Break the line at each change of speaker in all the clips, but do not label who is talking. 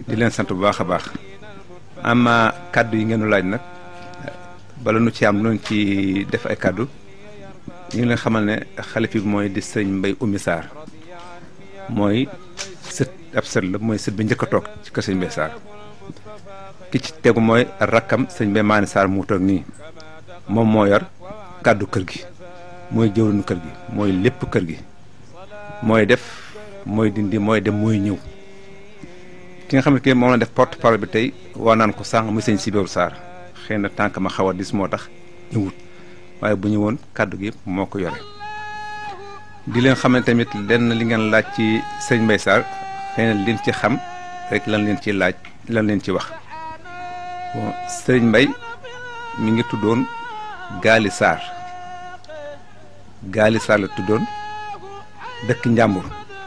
di leen sant bu baax a baax ama kàddu yi ngeen laaj nag bala nu ci am lu ci def ay kàddu ñu ngi leen xamal ne xalifi bi mooy di sëñ Mbay Oumy Sarr mooy sët ab sët la mooy sët bi njëkk a toog ci kër sëñ Mbay Sarr ki ci tegu mooy rakkam sëñ Mbay Maani Sarr mu toog nii moom moo yor kàddu kër gi mooy jëwriñu kër gi mooy lépp kër gi mooy def mooy dindi mooy dem mooy ñëw ki nga xam ne kii moom la def porte parole bi tey waa naan ko sànq muy sëñ Sibéru Sarr xëy na tànk ma xaw a dis moo tax ñëwut waaye bu ñu woon kàddu gi yëpp moo ko yore di leen xam ne tamit lenn li ngeen laaj ci sëñ Mbay Sarr xëy na liñ ci xam rek lan leen ci laaj lan leen ci wax bon sëñ Mbay mi ngi tuddoon Gaali Sarr Gaali Sarr la tuddoon dëkk Njàmbur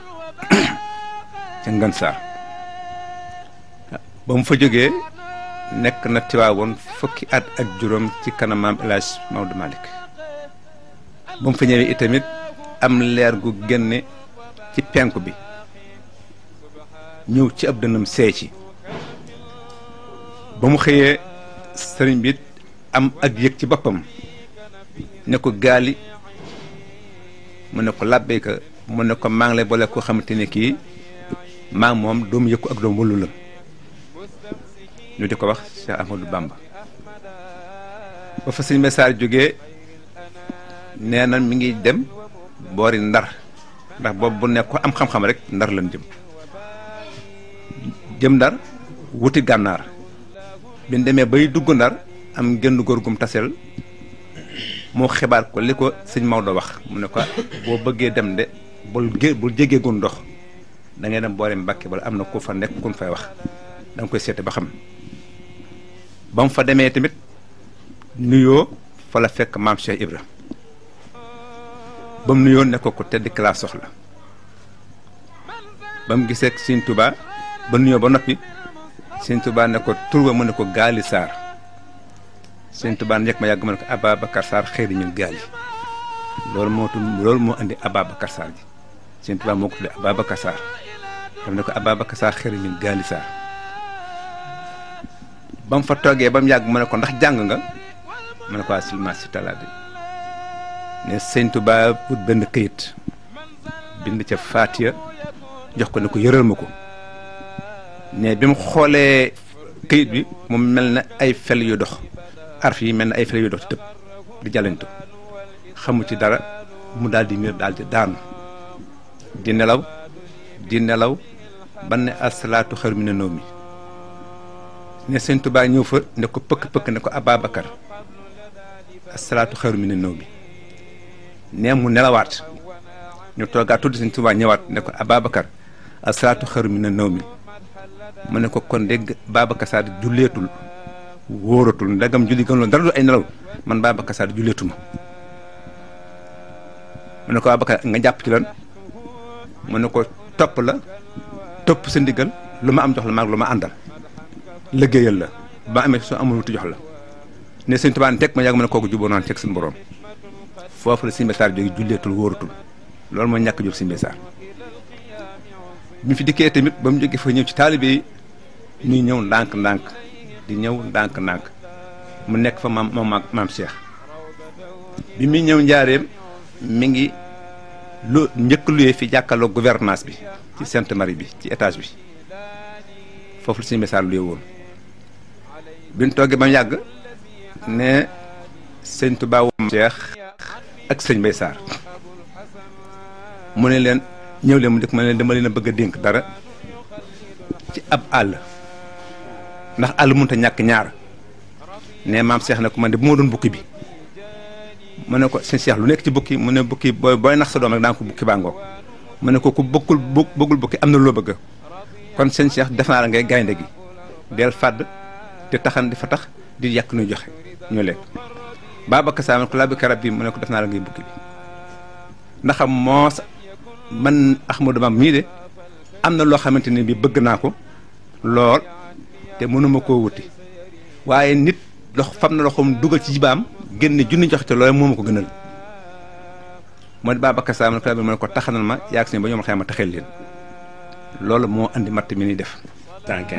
ca Ngën Sarr ba mu fa jógee nekk na Tiwaawoon fukki at ak juróom ci kanam maam El Hadj Maodo Malick ba mu fa ñëwee itamit am leer gu génne ci penku bi ñëw ci ab dënnam seey ci ba mu xëyee sëriñ bi am ak yëg ci boppam ne ko gaali mu ne ko làbbeeka mu ne ko maa ngi lay boole koo xamante ne kii maa ngi moom doomu yëkku ak doomu wëllu la ñu di ko wax Cheikh Ahmadou Bamba ba fa sëñ Messaar jógee nee na mi ngi dem boori ndar ndax boobu bu nekk ko am xam-xam rek ndar lañ jëm jëm ndar wuti gànnaar bi ñu demee bay dugg ndar am genn góor gum tasel moo xibaar ko li ko sëñ Maodo wax mu ne ko boo bëggee dem de bul gé bul jégee gun ndox da ngay dem boori Mbàkke bala am na ku fa nekk kun fay wax da nga koy seete ba xam ba mu fa demee tamit nuyoo fa la fekk maam Cheikh Ibra ba mu nuyoo ne ko ko tedd ki laa soxla ba mu gisee Sëñ Tuubaa ba nuyoo ba noppi Sëñ Tuubaa ne ko turba mu ne ko Gaali Sarr Sëñ Tuubaa njëkk ma yàgg ma ne ko Ababacar Sarr xëy na ñun gaali loolu moo tudd loolu moo indi Ababacar Sarr ji Sëñ Tuubaa moo ko tuddee Ababacar Sarr daf ne ko Ababacar Sarr xëy na ñun gaali Sarr ba mu fa toogee ba mu yàgg mu ne ko ndax jàng nga mu ne ko waa silma si talaade ne Sëñ Tuubaa pour benn këyit bind ca Faatiya jox ko ne ko yëral ma ko ne bi mu xoolee këyit bi mu mel na ay fel yu dox arf yi mel na ay fel yu dox ci tëb di jàllantu xamu ci dara mu daal di miir daal di daanu di nelaw di nelaw ba ne asalaatu xaru mi ne noo mi ne sëñ Tuubaa ñëw fa ne ko pëkk pëkk ne ko Ababacar asalaatu xaru mi ne noo mi ne mu nelawaat ñu toogaat tudd sëñ Tuubaa ñëwaat ne ko Ababacar asalaatu xaru mi ne noo mi mu ne ko kon dégg Babacar Sarr julleetul wóoratul ndagam julli gën loolu dara du ay nelaw man Babacar Sarr julleetuma mu ne ko Babacar nga jàpp ci lan mu ne ko topp la topp sa ndigal lu ma am jox la maag lu ma àndal liggéeyal la ba amee soo amul wuti jox la ne sëñ Tuubaa teg ma yàgg ma ne kooku juboo naan teg suñu borom foofu la Sëñ Mbay Sarr jóge julleetul wóoratul loolu mooy ñàkk jóg Sëñ Mbay Sarr bi fi dikkee tamit ba mu jógee fa ñëw ci taalibe yi ñuy ñëw ndànk-ndànk di ñëw ndànk-ndànk mu nekk fa maam maam maam Cheikh bi muy ñëw njaareem mi ngi lu njëkk luyee fi jàkkaarloo gouvernance bi ci Sainte Marie bi ci étage bi foofu la Sëñ Mbay Sarr luyee woon bi ñu toogee ba mu yàgg ne sëñ Tuubaa maam Cheikh ak sëñ Mbay Sarr mu ne leen ñëw leen mu dëkk ma ne leen dama leen a bëgg a dénk dara ci ab àll ndax àll mënut a ñàkk ñaar ne maam Cheikh ne ko man de bu ma doon bukki bi mu ne ko sëñ Cheikh lu nekk ci bukki mu ne bukki booy booy nax sa doom rek daa ko bukki baa ngoog mu ne ko ku bëggul bu bëggul bukki am na loo bëgg kon sëñ Cheikh def naa la ngay gaynde gi del fàdd te taxan di fa tax di yàq nuy joxe ñu lekk Babacar Sarr ko laa bi karab bi mu ne ko def naa la ngay bukki bi ndax moos man Ahmadou Bamba mii de am na loo xamante ne bi bëgg naa ko lool te mënuma koo wuti waaye nit lox fam na loxoom dugal ci jibaam génne junni jox te loolu moo ma ko gënal moo di Babacar Sarr man ko ma ne ko taxanal ma yaag si ba ñoom xëy ma taxel leen loolu moo andi matt mi ni def.